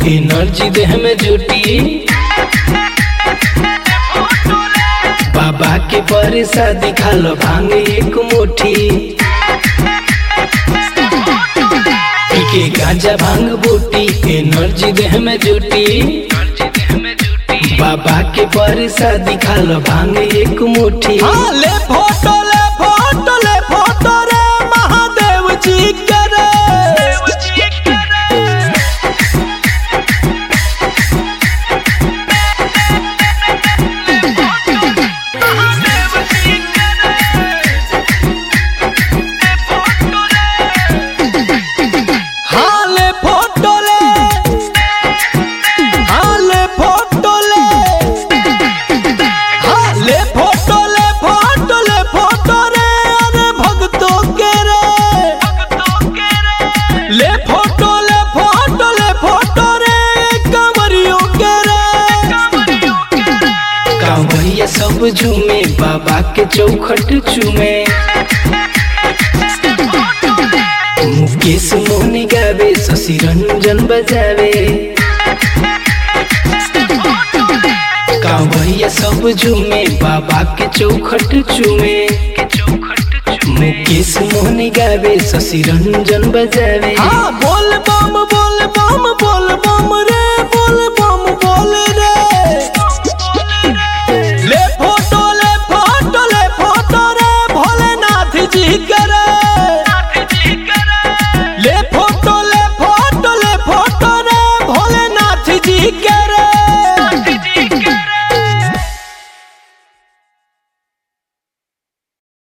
energy देह में जुटी बाबा के बरसा दिखालो भांग एक मुट्ठी पी के गांजा भांग बूटी एनर्जी देह में जुटी बाबा के बरसा दिखालो भांग एक मुट्ठी हाँ ले फोटो ले फोटो ले फोटो रे महादेव जी के रे हाँ ले फोटो ले हाँ ले फोटो ले हाँ ले फोटो ले फोटो ले फोटो रे अरे भक्तों के रे ले फोटो ले फोटो ले फोटो रे कंवरियों के रे कांवरिया सब झूमे बाबा के चौखट चूमे मुकेश मोहनी गावे शशि रंजन बजावे कांवरिया सब झूमे बाबा के चौखट चूमे मुकेश मोहनी गावे शशि रंजन बजावे हाँ बोल बम बोल बम